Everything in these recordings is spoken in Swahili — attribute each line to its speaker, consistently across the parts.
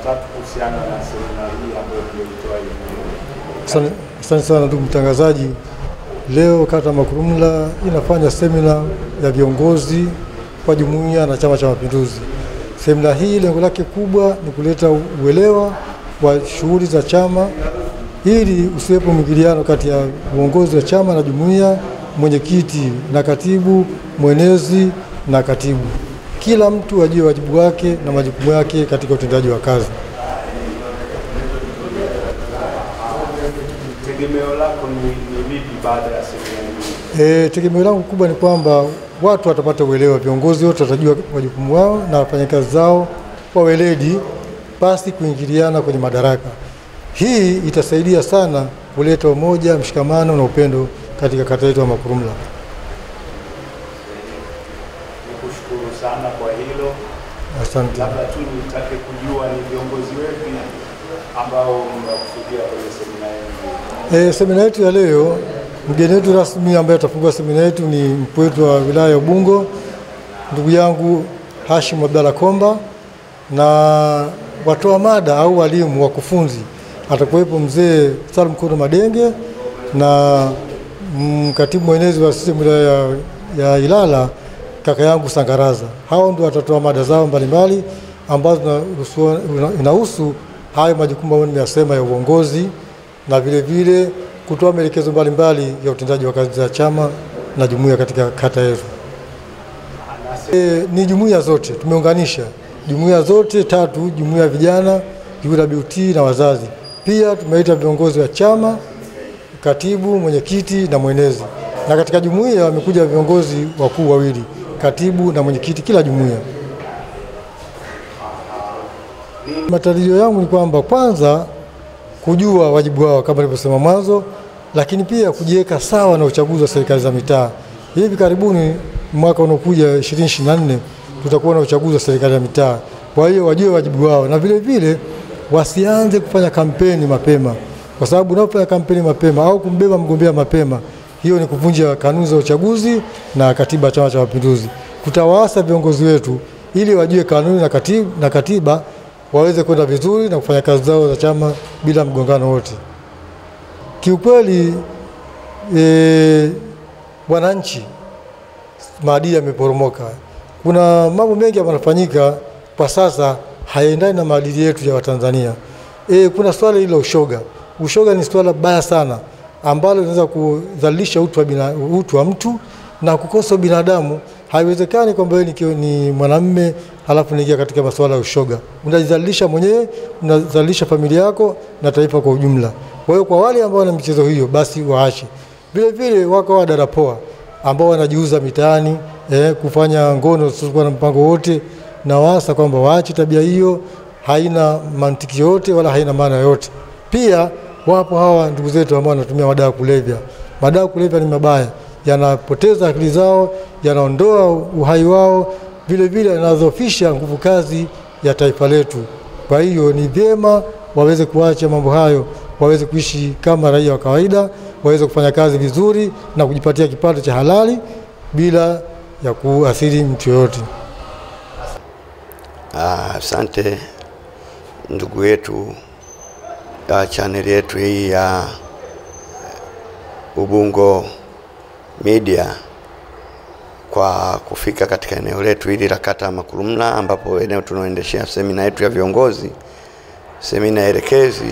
Speaker 1: tatu kuhusiana na semina hii ambayo mlioitoa hivi.
Speaker 2: Asante asante sana ndugu mtangazaji. Leo kata Makurumla inafanya semina ya viongozi wa jumuiya na Chama cha Mapinduzi. Semina hii lengo lake kubwa ni kuleta uelewa wa shughuli za chama ili usiwepo mwingiliano kati ya uongozi wa chama na jumuiya, mwenyekiti na katibu, mwenezi na katibu. Kila mtu ajue wajibu wake na majukumu yake katika utendaji wa kazi.
Speaker 1: Tegemeo lako ni, ni lipi baada ya semina hii?
Speaker 2: E, tegemeo langu kubwa ni kwamba watu watapata uelewa, viongozi wote watajua majukumu wao na wafanyakazi zao kwa weledi, pasi kuingiliana kwenye madaraka. Hii itasaidia sana kuleta umoja, mshikamano na upendo katika kata yetu ya Makurumla.
Speaker 1: Nikushukuru sana kwa hilo.
Speaker 2: Asante.
Speaker 1: Labda tu nitake kujua ni viongozi wepi ambao mnakusudia kwenye semina yenu.
Speaker 2: E, semina yetu ya leo, mgeni wetu rasmi ambaye atafungua semina yetu ni mkuu wetu wa wilaya ya Ubungo, ndugu yangu Hashim Abdalla Komba, na watoa mada au walimu wakufunzi atakuwepo mzee Salum Kono Madenge na mm, katibu mwenezi wa CCM wilaya ya, ya Ilala kaka yangu Sangaraza. Hao ndio watatoa mada zao mbalimbali ambazo zinahusu- inahusu hayo majukumu ambayo nimeyasema ya uongozi na vile vile kutoa maelekezo mbalimbali ya utendaji wa kazi za chama na jumuiya katika kata yetu. E, ni jumuiya zote tumeunganisha jumuiya zote tatu, jumuiya ya vijana, UWT na wazazi. Pia tumeita viongozi wa chama, katibu, mwenyekiti na mwenezi, na katika jumuiya wamekuja viongozi wakuu wawili, katibu na mwenyekiti kila jumuiya. Matarajio yangu ni kwamba kwanza kujua wajibu wao kama nilivyosema mwanzo, lakini pia kujiweka sawa na uchaguzi wa serikali za mitaa. Hivi karibuni mwaka unaokuja 2024 tutakuwa na uchaguzi wa serikali ya mitaa. Kwa hiyo wajue wajibu wao na vile vile wasianze kufanya kampeni mapema, kwa sababu unapofanya kampeni mapema au kumbeba mgombea mapema, hiyo ni kuvunja kanuni za uchaguzi na katiba ya Chama cha Mapinduzi. Tutawaasa viongozi wetu ili wajue kanuni na katiba, na katiba waweze kwenda vizuri na kufanya kazi zao za chama bila mgongano wote. Kiukweli e, wananchi maadili yameporomoka. Kuna mambo mengi yanafanyika kwa sasa hayaendani na maadili yetu ya Watanzania. E, kuna swala hili la ushoga. Ushoga ni swala baya sana ambalo linaweza kudhalilisha utu wa, bina, utu wa mtu na kukosa binadamu. Haiwezekani kwamba wewe ni, ni mwanamume halafu unaingia katika masuala ya ushoga. Unajidhalilisha mwenyewe, unadhalilisha familia yako na taifa kwa ujumla. Kwa hiyo kwa wale ambao wana michezo hiyo, basi waache. Vile vile wako wadada poa ambao wanajiuza mitaani eh, kufanya ngono zisizokuwa na mpango wote, na wasa kwamba waache tabia hiyo, haina mantiki yote wala haina maana yote. Pia wapo hawa ndugu zetu ambao wanatumia madawa ya kulevya. Madawa ya kulevya ni mabaya, yanapoteza akili zao, yanaondoa uhai wao, vile vile yanadhoofisha nguvu kazi ya taifa letu. Kwa hiyo ni vyema waweze kuacha mambo hayo, waweze kuishi kama raia wa kawaida, waweze kufanya kazi vizuri na kujipatia kipato cha halali bila ya kuathiri mtu yoyote.
Speaker 3: Asante ndugu yetu ya chaneli yetu hii ya Ubungo Media kwa kufika katika eneo letu hili la kata ya Makurumla, ambapo eneo tunaoendeshea semina yetu ya viongozi, semina elekezi.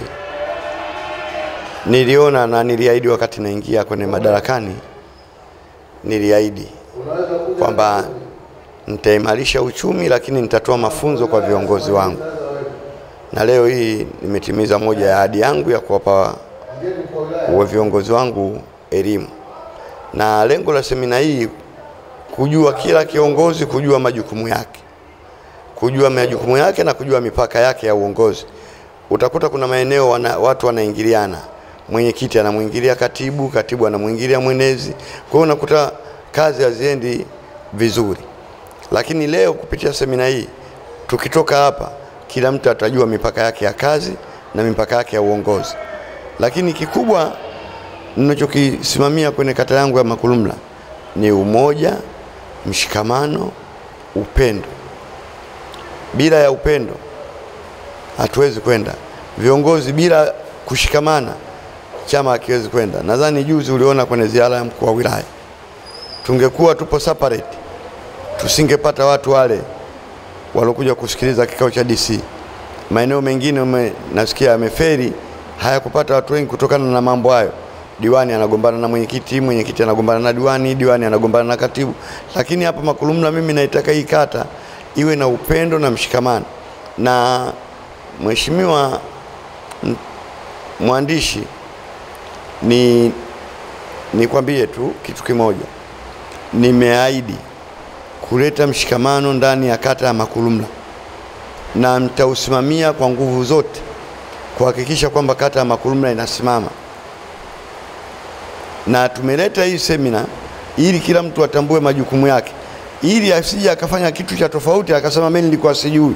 Speaker 3: Niliona na niliahidi wakati naingia kwenye madarakani, niliahidi kwamba nitaimarisha uchumi, lakini nitatoa mafunzo kwa viongozi wangu, na leo hii nimetimiza moja ya ahadi yangu ya kuwapa wa viongozi wangu elimu, na lengo la semina hii kujua kila kiongozi kujua majukumu yake, kujua majukumu yake na kujua mipaka yake ya uongozi. Utakuta kuna maeneo wana, watu wanaingiliana, mwenyekiti anamwingilia katibu, katibu anamwingilia mwenezi, kwa hiyo unakuta kazi haziendi vizuri. Lakini leo kupitia semina hii tukitoka hapa, kila mtu atajua mipaka yake ya kazi na mipaka yake ya uongozi. Lakini kikubwa ninachokisimamia kwenye kata yangu ya Makurumla ni umoja, mshikamano, upendo. Bila ya upendo hatuwezi kwenda. Viongozi bila kushikamana, chama hakiwezi kwenda. Nadhani juzi uliona kwenye ziara ya mkuu wa wilaya, tungekuwa tupo separate, tusingepata watu wale walokuja kusikiliza kikao cha DC. Maeneo mengine ume, nasikia yameferi hayakupata watu wengi kutokana na mambo hayo. Diwani anagombana na mwenyekiti, mwenyekiti anagombana na diwani, diwani anagombana na katibu. Lakini hapa Makulumla, mimi naitaka hii kata iwe na upendo na mshikamano. Na mheshimiwa m- mwandishi, ni nikwambie tu kitu kimoja, nimeahidi kuleta mshikamano ndani ya kata ya Makulumla na nitausimamia kwa nguvu zote kuhakikisha kwamba kata ya Makulumla inasimama, na tumeleta hii semina ili kila mtu atambue majukumu yake, ili asije akafanya kitu cha tofauti akasema mimi nilikuwa sijui.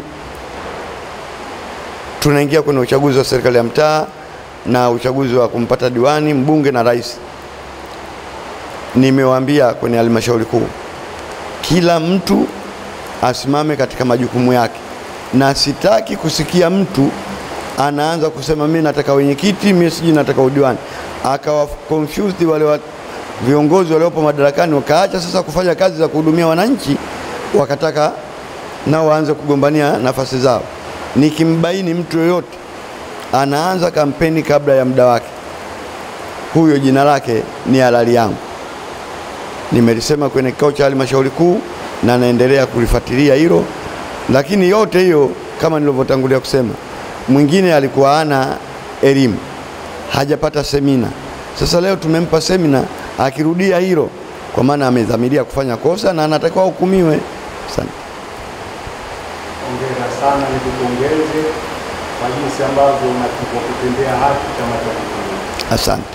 Speaker 3: Tunaingia kwenye uchaguzi wa serikali ya mtaa na uchaguzi wa kumpata diwani, mbunge na rais. Nimewaambia kwenye halmashauri kuu kila mtu asimame katika majukumu yake, na sitaki kusikia mtu anaanza kusema mimi nataka wenyekiti, mimi sijui nataka udiwani, akawa confused wale wa viongozi waliopo madarakani, wakaacha sasa kufanya kazi za kuhudumia wananchi, wakataka nao waanze kugombania nafasi zao. Nikimbaini mtu yoyote anaanza kampeni kabla ya muda wake, huyo jina lake ni halali yangu. Nimelisema kwenye kikao cha halmashauri kuu na naendelea kulifuatilia hilo, lakini yote hiyo kama nilivyotangulia kusema, mwingine alikuwa hana elimu, hajapata semina. Sasa leo tumempa semina, akirudia hilo, kwa maana amedhamiria kufanya kosa na anatakiwa hukumiwe. Asante.
Speaker 1: Hongera sana, nikupongeze kwa jinsi ambavyo unatakiwa kutendea haki Chama cha Mapinduzi.
Speaker 3: Asante.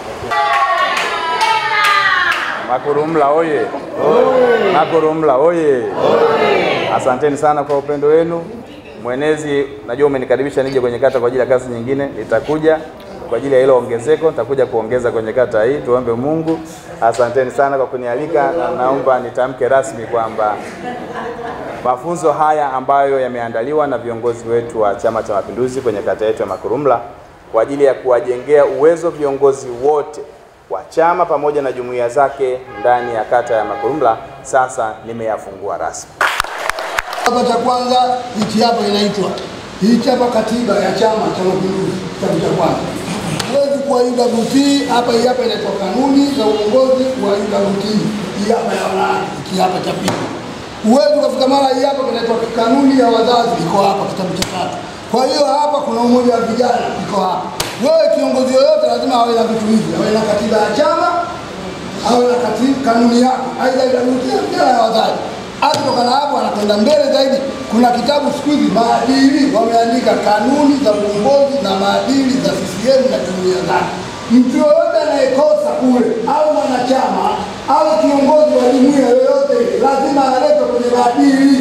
Speaker 4: Makurumla oye! Makurumla oye! Asanteni sana kwa upendo wenu. Mwenezi, najua umenikaribisha nije kwenye kata kwa ajili ya kazi nyingine, nitakuja kwa ajili ya hilo ongezeko, nitakuja kuongeza kwenye kata hii. Tuombe Mungu. Asanteni sana kwa kunialika, na naomba nitamke rasmi kwamba mafunzo haya ambayo yameandaliwa na viongozi wetu wa Chama cha Mapinduzi kwenye kata yetu ya Makurumla kwa ajili ya kuwajengea uwezo viongozi wote wa chama pamoja na jumuiya zake ndani ya kata ya Makurumla sasa nimeyafungua rasmi.
Speaker 5: Hapa cha kwanza hichi hapa inaitwa hichi hapa katiba ya Chama cha Mapinduzi, kitabu cha kwanza. Huwezi kuwa UWT hapa, hii hapa inaitwa kanuni za uongozi wa UWT, hii hapa ya wanawake, hiki hapa cha pili. Huwezi ukafika mara hii hapa kinaitwa kanuni ya wazazi, iko hapa kitabu cha tatu. Kwa hiyo hapa kuna umoja wa vijana, iko hapa. Wewe kiongozi yoyote lazima awe na vitu hivi, awe na katiba ya chama, awe na katiba, kanuni yake, aidha UWT au vijana ya wazazi Akitoka na hapo anakwenda mbele zaidi. Kuna kitabu siku hizi maadili, wameandika kanuni za uongozi na maadili za CCM na jumuiya zake. Mtu yoyote anayekosa kule au mwanachama au kiongozi wa jumuiya yoyote ile, lazima aletwe kwenye maadili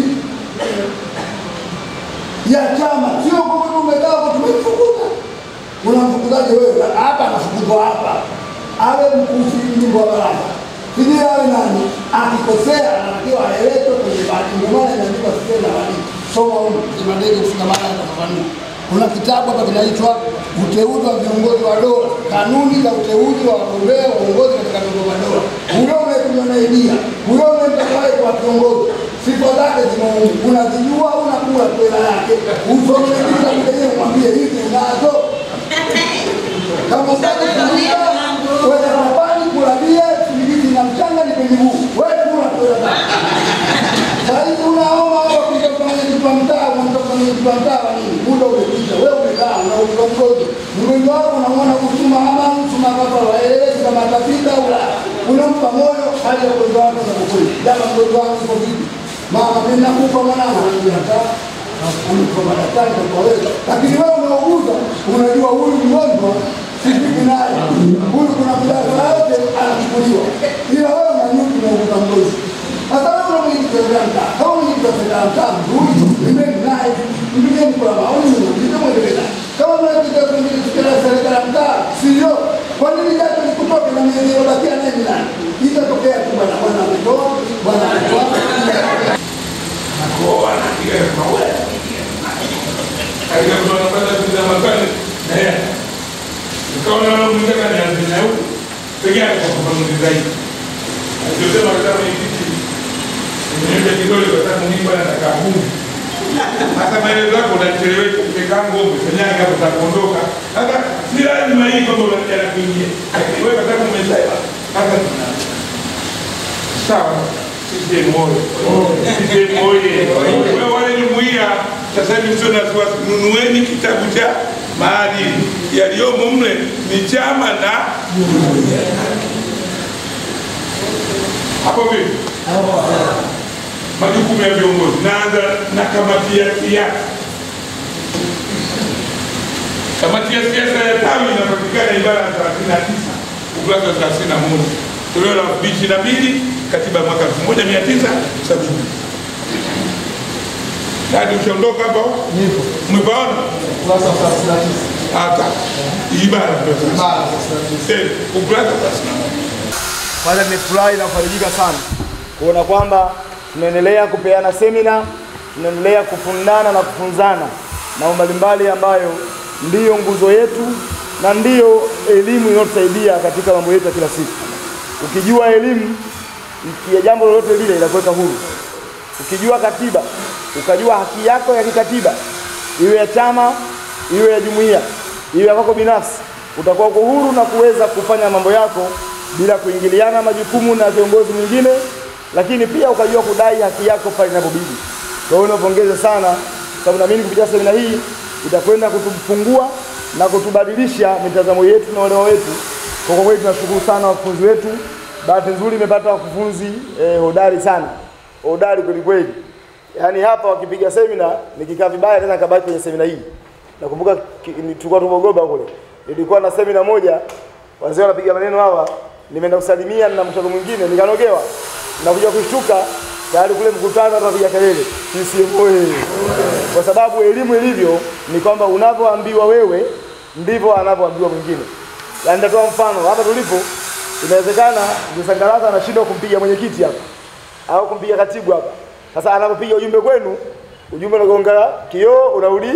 Speaker 5: ya chama, sio kwa sababu umekaa hapo tumemfukuza. Unamfukuzaje wewe? Hapa anafukuzwa hapa, awe mkuu mjumbe wa baraza sijui awe nani, akikosea anatakiwa aeletwe kwenye bahati. Ndio maana imeandikwa sisi na wali soma huko kimadege kushikamana na kufafanua. Kuna kitabu hapa kinaitwa uteuzi wa viongozi wa dola, kanuni za uteuzi wa wagombea wa uongozi katika vyombo vya dola. Huyo unayetumia na idea, huyo unayemtakaye kwa kiongozi, sifa zake zimeungu, unazijua, unakula kwela yake, usome kitabu chenyewe, mwambie hizi unazo kama utaki kuuza, kwenda kapani kula bia sikilizi na mchanga ni kwenye huu wewe kula kwela zako. Saa hizi unaoma wewe kuja kufanya kitu cha mtaa, unataka kufanya kitu cha mtaa wa nini? Muda umepita, wewe umekaa unauza mgojo. Mgonjwa wako unamwona kusuma ama kusuma hapa waelezi kama atapita au la. Unampa moyo hali ya mgonjwa wako za kweli. Jamaa mgonjwa wako uko vipi? Mama mimi nakupa mwanangu anajua hata amekupa madaktari kwa wewe. Lakini wewe unauguza unajua huyu mgonjwa sipiki naye. Huyu kuna mdawa yote anachukuliwa. Ila wewe unanyuki na ukuta mgonjwa. Sasa wewe una mwenyekiti wa wilaya mtaa, kama mwenyekiti wa serikali ya mtaa mzuri, mbele naye, mpigeni kura maoni, mwenyekiti mwendelee naye. Kama mwenyekiti wa serikali ya mtaa sio, kwa nini japo nikutoke na miezi iliyobakia naye ni nani? Itatokea tu bwana, bwana ametoa, bwana ametoa.
Speaker 6: katika kuanapata kuza maswali na yeye nikaona wanamtaka ni azina huko peke yake kwa kufafanuzi zaidi alichosema katika mwenyekiti nimeenda kidole kwa sababu mimi bwana nataka Mungu hata maelezo yako unachelewesha ukikaa ngombe fanyani hapo utakuondoka sasa si lazima hii kwamba unajana kuingia lakini wewe kwa sababu umesema sasa sawa CCM oye CCM oye wewe wale jumuiya sasa hivi msio na wasiwasi nunueni kitabu cha maadili yaliyomo mle ni chama na jumuiya hapo vipi majukumu ya viongozi naanza na kamati ya siasa kamati ya siasa ya tawi inapatikana ibara ya 39 ukurasa wa 31 toleo la 2022 katiba ya mwaka 1970 Dadi ushaondoka hapo?
Speaker 2: Nipo.
Speaker 6: Umepaona?
Speaker 2: Ukurasa wa 39.
Speaker 6: Hata ibara ndio sasa.
Speaker 2: Ibara 39.
Speaker 6: Eh, ukurasa wa 31.
Speaker 7: Kwanza nimefurahi na kufarijika sana kuona kwamba tunaendelea kupeana semina, tunaendelea kufundana na kufunzana mambo mbalimbali ambayo ndiyo nguzo yetu na ndiyo elimu inayotusaidia katika mambo yetu ya kila siku. Ukijua elimu ya jambo lolote lile inakuweka huru. Ukijua katiba, ukajua haki yako ya kikatiba, iwe ya chama, iwe ya jumuiya, iwe ya kwako binafsi, utakuwa uko huru na kuweza kufanya mambo yako bila kuingiliana majukumu na viongozi mwingine, lakini pia ukajua kudai haki yako pale inapobidi. Kwa hiyo napongeza sana, sababu naamini kupitia semina hii itakwenda kutufungua na kutubadilisha mitazamo yetu na uelewa wetu. Kwa kwa kweli tunashukuru sana wakufunzi wetu. Bahati nzuri imepata wakufunzi eh, hodari sana, hodari kweli kweli. Yaani hapa wakipiga semina nikikaa vibaya tena kabaki kwenye semina hii. Nakumbuka ki- ni- tulikuwa tumogoba kule, nilikuwa na semina moja, wazee wanapiga maneno hawa, nimeenda kusalimia na mkutano mwingine nikanogewa, nakuja kushtuka tayari kule mkutano watu wanapiga kelele CCM oye! Kwa sababu elimu ilivyo ni kwamba unavyoambiwa wewe ndivyo anavyoambiwa mwingine. Yaani nitatoa mfano hapa tulipo, inawezekana Msangalaza anashindwa kumpiga mwenyekiti hapa au kumpiga katibu hapa. Sasa anapopiga ujumbe kwenu, ujumbe unagonga kioo, unarudi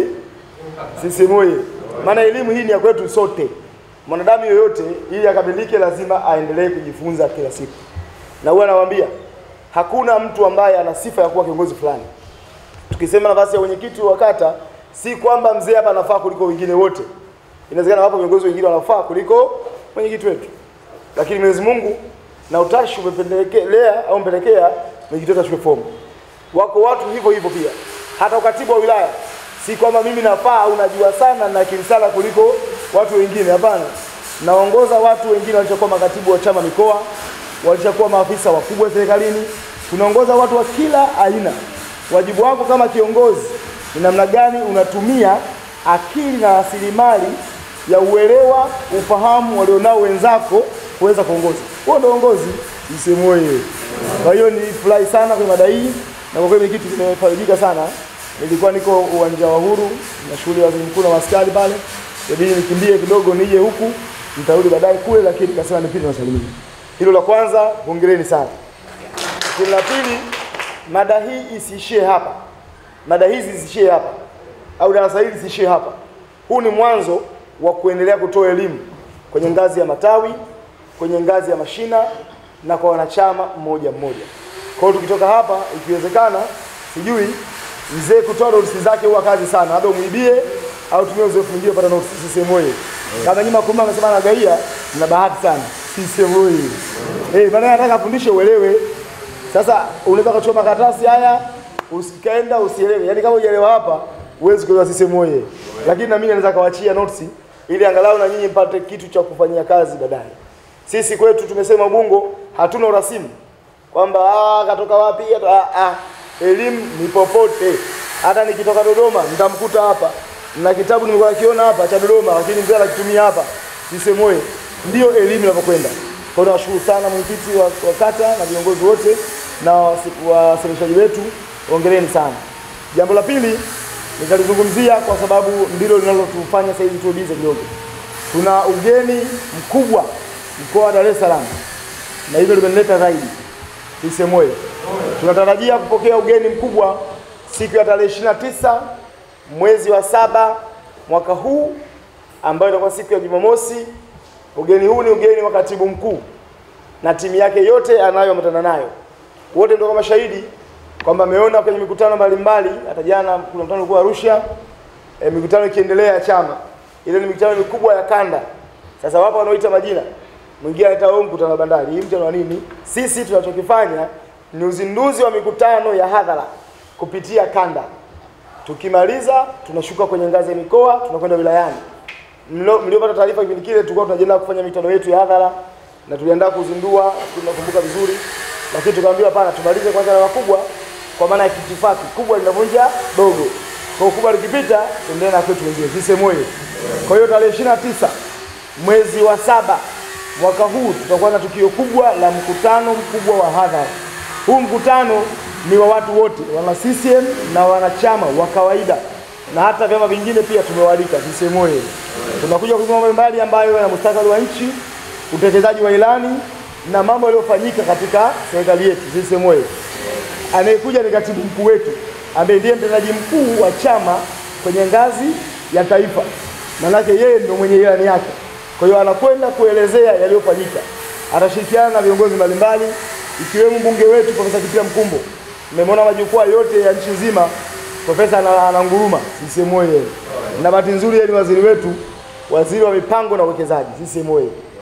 Speaker 7: CCM oye! Maana elimu hii ni ya kwetu sote. Mwanadamu yoyote ili akamilike lazima aendelee kujifunza kila siku, na huwa nawaambia hakuna mtu ambaye ana sifa ya kuwa kiongozi fulani. Tukisema nafasi ya mwenyekiti wa kata, si kwamba mzee hapa anafaa kuliko wengine wote. Inawezekana wapo viongozi wengine wanafaa kuliko mwenyekiti wetu, lakini Mwenyezi Mungu na utashi umependelea au mpelekea mwenyekiti wetu achukue fomu. Wako watu hivyo hivyo pia, hata ukatibu wa wilaya, si kwamba mimi nafaa au najua sana na akili sana kuliko watu wengine. Hapana, naongoza watu wengine walishakuwa makatibu wa chama mikoa, walishakuwa maafisa wakubwa serikalini. Tunaongoza watu wa kila aina. Wajibu wako kama kiongozi ni namna gani unatumia akili na rasilimali ya uelewa, ufahamu walionao wenzako kuweza kuongoza. Huo ndio uongozi, msemo wewe. Kwa hiyo nilifurahi sana kwenye mada hii na kwa kweli kitu kimefarijika sana. Nilikuwa niko uwanja wa Uhuru na shughuli ya waziri mkuu na maskari pale, ibidi nikimbie kidogo nije huku, nitarudi baadaye kule, lakini nikasema nipite nasalimia. Hilo la kwanza, hongereni sana. Lakini la pili, mada hii isiishie hapa, mada hizi zisiishie hapa, au darasa hili lisiishie hapa. Huu ni mwanzo wa kuendelea kutoa elimu kwenye ngazi ya matawi, kwenye ngazi ya mashina na kwa wanachama mmoja mmoja. Kwa hiyo tukitoka hapa, ikiwezekana, sijui mzee kutoa notisi zake huwa kazi sana, labda umwibie au tumie uzoefu mwingine kupata notisi. CCM oyee! Kama nyuma kumbe amesema anagaia, mna bahati sana. CCM oyee! Eh, maana nataka afundishe uelewe. Sasa unaweza kuchoma karatasi haya usikaenda usielewe, yaani kama hujaelewa hapa huwezi kuelewa CCM oyee. Lakini na mimi naweza kawaachia notisi ili angalau na nyinyi mpate kitu cha kufanyia kazi baadaye. Sisi kwetu tumesema Ubungo hatuna urasimu kwamba ah, katoka wapi kato- ah, ah. Elimu ni popote, hata nikitoka Dodoma nitamkuta hapa na kitabu nimekuwa nakiona hapa cha Dodoma, lakini mzee anakitumia hapa. Sisi moyo ndio elimu inapokwenda. Kwa hiyo nawashukuru sana mwenyekiti wa, wa kata na viongozi wote na wasi- wasemeshaji wetu, hongereni sana. Jambo la pili nitalizungumzia kwa sababu ndilo linalotufanya sasa hivi tuwe bize kidogo. Tuna ugeni mkubwa mkoa wa Dar es Salaam na hilo limenileta zaidi CCM oyee! Tunatarajia kupokea ugeni mkubwa siku ya tarehe 29 mwezi wa saba mwaka huu ambayo itakuwa siku ya Jumamosi. Ugeni huu ni ugeni wa katibu mkuu na timu yake yote anayoambatana nayo, wote ndio kama shahidi kwamba ameona kwenye mikutano mbalimbali. Hata jana kuna mkutano ulikuwa Arusha, e, mikutano ikiendelea ya chama, ile ni mikutano mikubwa ya kanda. Sasa wapo wanaoita majina, mwingine anaita huu mkutano wa bandari, hii mkutano wa nini? Sisi tunachokifanya ni uzinduzi wa mikutano ya hadhara kupitia kanda. Tukimaliza tunashuka kwenye ngazi ya mikoa, tunakwenda wilayani. Mlo- Mliopata taarifa kipindi kile, tulikuwa tunajiandaa kufanya mikutano yetu ya hadhara na tuliandaa kuzindua, tunakumbuka vizuri, lakini tukaambiwa hapana, tumalize kwanza na wakubwa, kwa maana ya kitifaki kubwa linavunja dogo. Kwa hiyo kubwa likipita, tuendelee na kwetu wengine, sisi moyo. Kwa hiyo tarehe 29 mwezi wa saba mwaka huu tutakuwa na tukio kubwa la mkutano mkubwa wa hadhara. Huu mkutano ni wa watu wote, wana CCM na wanachama wa kawaida na hata vyama vingine pia tumewalika CCM oye. Tunakuja kuzungumza mambo mbalimbali ambayo yana mustakabali wa nchi, utekelezaji wa ilani na mambo yaliyofanyika katika serikali yetu CCM oye. Anayekuja ni katibu mkuu wetu ambaye ndiye mtendaji mkuu wa chama kwenye ngazi ya taifa, manake yeye ndio mwenye ilani yake. Kwa hiyo anakwenda kuelezea yaliyofanyika, atashirikiana na viongozi mbalimbali ikiwemo mbunge wetu Profesa Kitila Mkumbo. Mmemwona majukwaa yote ya nchi nzima, profesa ana- ananguruma CCM oye. Na bahati nzuri yeye ni waziri wetu, waziri wa mipango na uwekezaji CCM oye.